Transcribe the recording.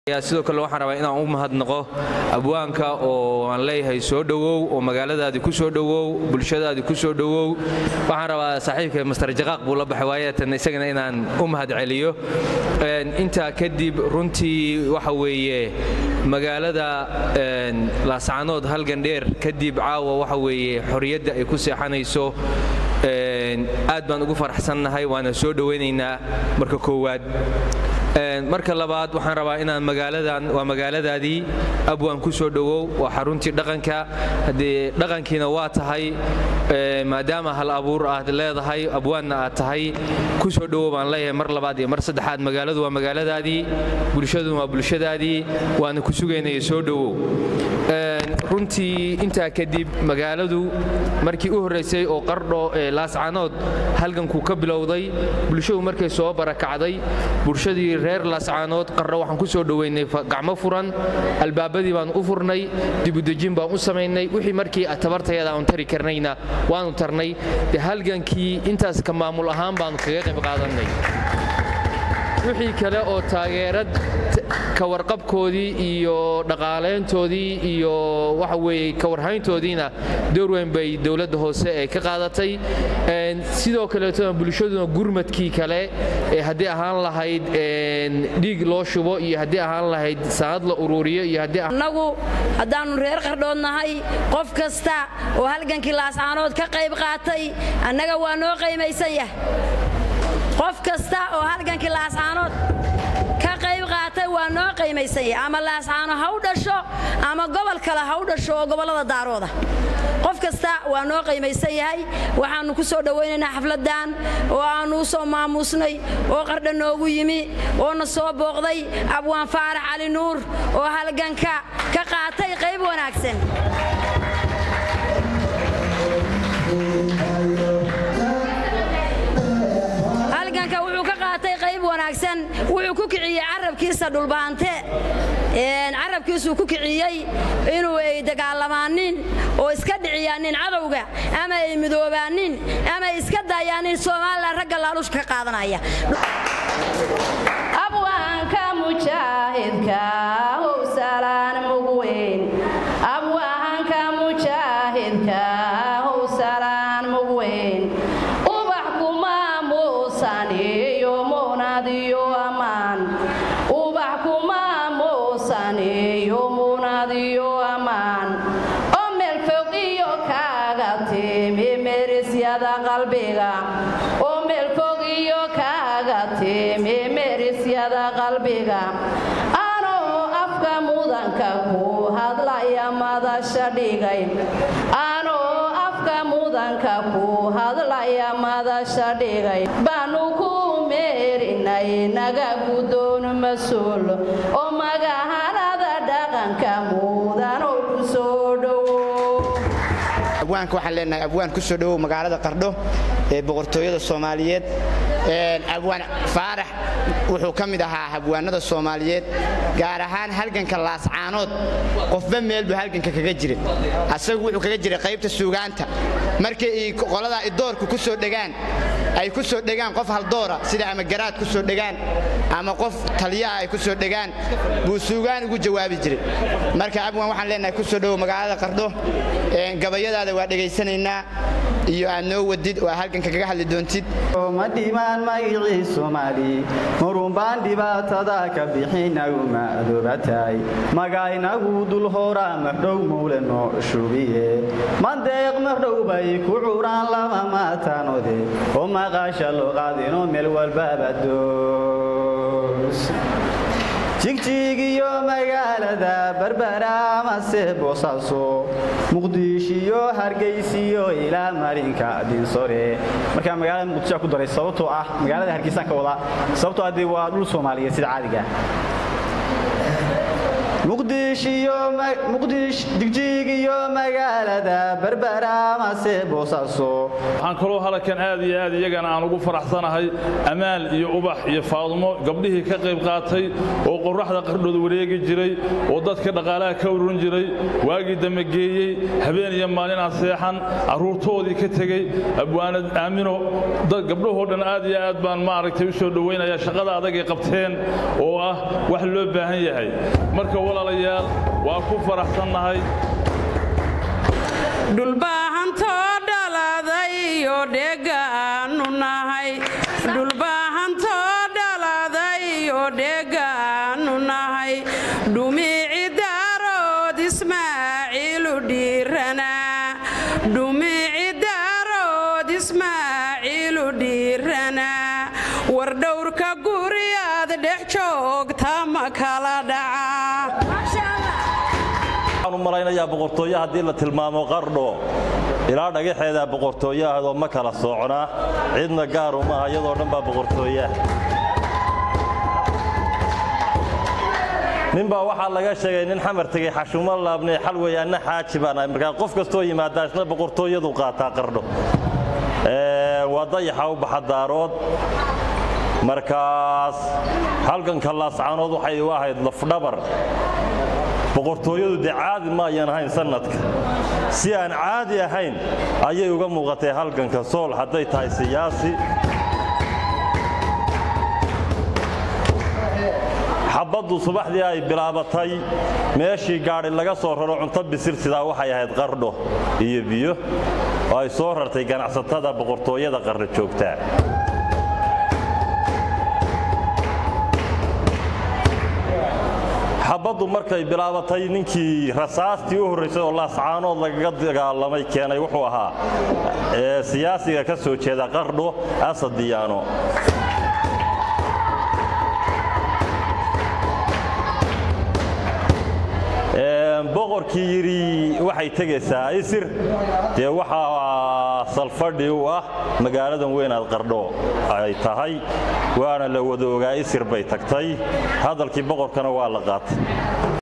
sidoo kale waxaan rabaa inaan u mahadnaqo abwaanka oo aan leeyahay soo dhowow oo magaaladaadi ku soo dhowow bulshadaadi ku soo dhowow waxaan rabaa saaxiibka master jaqaaq buu la baxay waayatan isagana inaan u mahad celiyo intaa kadib runtii waxa weeye magaalada laascanood halgandheer kadib caawa waxa weeye xorriyadda ay ku seexanayso aad baan ugu faraxsannahay waana soo dhowaynaynaa marka koowaad marka labaad waxaan rabaa inaan magaaladan waa magaaladaadii abwaan ku soo dhowow waa xaruntii dhaqanka haddee dhaqankiina waa tahay maadaama hal abuur aad leedahay abwaanna aad tahay ku soo dhowow baan leeyahay mar labaad iyo mar saddexaad magaaladu waa magaaladaadii bulshaduna waa bulshadaadii waana ku sugaynaya soo dhowow runtii intaa kadib magaaladu markii u horraysay oo qardho ee laascanood halgankuu ka bilowday bulshadu markay soo barakacday bulshadii reer laascaanood qardho waxaan ku soo dhoweynay gacmo furan albaabadii baan u furnay dibudejin baan u samaynay wixii markii tabartayada aan tari karnayna waanu tarnay de halgankii intaas ka maamul ahaan baanu kaga qayb qaadannay wixii kale oo taageerad ka warqabkoodii iyo dhaqaalayntoodii iyo waxa weeye ka warhayntoodiina door weyn bay dowladda hoose ee ka qaadatay sidoo kaleetona bulshaduna gurmadkii kale ee haddii ahaan lahayd dhiig loo shubo iyo haddii ahaan lahayd sanad la uruuriyo iyo annagu haddaannu reer qardhood nahay qof kasta oo halgankii laascaanood ka qayb qaatay annaga waa noo qaymaysan yah qof kasta oo halgankii laascaanood ka qayb qaatay waa noo qaymaysan yahay ama laascaano ha u dhasho ama gobol kale ha u dhasho oo gobollada daarooda qof kasta waa noo qaymaysan yahay waxaannu ku soo dhowaynaynaa xafladdan oo aannu u soo maamuusnay oo qardha noogu yimi oo na soo booqday abwaan faarax cali nuur oo halganka ka qaatay qayb wanaagsan wuxuu ku kiciyey carabkiisa dhulbaante carabkiisuu ku kiciyey inuu ay dagaalamaanin oo iska dhiciyaanin cadowga ama ay midoobaanin ama ay iska daayaanin somalilan ragga laaluushka ka qaadanaya abwaanka mujaahidka howsalaan mugweyn abwaanka mujaahidka howsalaan mugweyn ubax kuma muusan iyo muunad iyo ammaan ubax kuma muusan iyo muunad iyo ammaan oo meel fog iyo kaaga timi merisyada qalbiga oo meel fog iyo kaaga timi merisyada qalbiga anoo afka mudanka ku hadlaya madasha dhigay anoo afka mudanka ku hadlaya madasha dhigay baanu ku meerinay naga guddoon mas-uul oo magahanada dhaqanka mudan oo ku soo dhowo abwaanka waxaan leenahay abwaan ku soo dhowow magaalada qardho ee boqortooyada soomaaliyeed abwaan faarax wuxuu ka mid ahaa habwaanada soomaaliyeed gaar ahaan halganka laascaanood qofba meel buu halganka kaga jira asagu wuxuu kaga jiray qaybta suugaanta markay qoladaa idoorku ku soo dhegaan ay ku soo dhegaan qof haldoora sida ama garaad ku soo dhegaan ama qof taliyaha ay ku soo dhegaan buu suugaan ugu jawaabi jiray marka abwaan waxaan leenahay ku soo dhowow magaalada qardho gabayadaada waa dhegaysanaynaa iyo aad noo wadid oo halganka kaga hadli doontid ma dhimaan magicii soomaali marunbaan dhibaatada ka bixinagu madoobatahay magaynagu dul horaa mardhow mowle noo shubiye mandeeq mardhow bay ku curaan lama maataanode oo maqaasha loo qaadinoo meel walbaba doos jigjigiyo magaalada berbera amase boosaaso muqdishiyo hargaysiyo ilaa marinka dinsore markaa magaalada muqdisho ku daray sababtoo ah magaalada hargeysaan ka wadaa sababtoo ah dee waa dhul soomaaliyeed sida caadiga digjiig iyo magaalada berberamase boosaaso waxaan kaloo halkan aad iyo aad iyagana aan ugu faraxsanahay amaal iyo ubax iyo faadumo gabdhihii ka qayb qaatay oo qorraxda qardhooda wareegi jiray oo dadka dhaqaalaha ka ururin jiray waagii dambe geeyey habeen iyo maalin aan seexan carruurtoodii ka tegey abwaanad aamino gabdhahoo dhan aad iyo aad baan maaragtay u soo dhowaynaya shaqada adag ay qabteen oo ah wax loo baahan yahay marka walaalayaal waa ku faraxsannahay dhulbaahantoo dhaladay iyo dheegaanu nahay dhulbaahantoo dhaladay iyo dheegaanu nahay dhumici daarood ismaaciilu dhiiranaa dhumici daarood ismaaciilu dhiiranaa war dhowrka guriyaad dhex joogta ma kala dhaca waxaan u malaynayaa boqortooyo haddii la tilmaamo qardho ilaa dhagaxeedaa boqortooyo ahadoo ma kala soocnaa cidna gaaru maaha iyadoo dhan baa boqortooyaah ninbaa waxaa laga sheegay nin xamar tegey xashumo laabnay xal weeye anna xaaji baan ahay markaa qof kastoo yimaadaa isna boqortooyadu qaataa qardho waa dayaxa u baxa daarood markaas halganka laascaanood waxay u ahayd lafdhabar boqortooyadu dee caadi ma ayan ahayn sannadka si aan caadi ahayn ayay uga muuqatay halganka sool hadday tahay siyaasi xabaddu subaxdii ay bilaabatay meeshii gaadhi laga soo raro cunto bisil sidaa waxay ahayd qardho iyo biyo oo ay soo rartay ganacsatada boqortooyada qardho joogtaa xabaddu markay bilaabatay ninkii rasaastii u horraysay oo laascaanood lagaga dagaalamay keenay wuxuu ahaa siyaasiga ka soo jeeda qardho asad diyaano boqorkii yidhi waxay tegaysaa isir dee waxaa salfadhi u ah magaaladan weynaad qardho ay tahay waana la wada ogaa isir bay tagtay hadalkii boqorkana waa la qaatay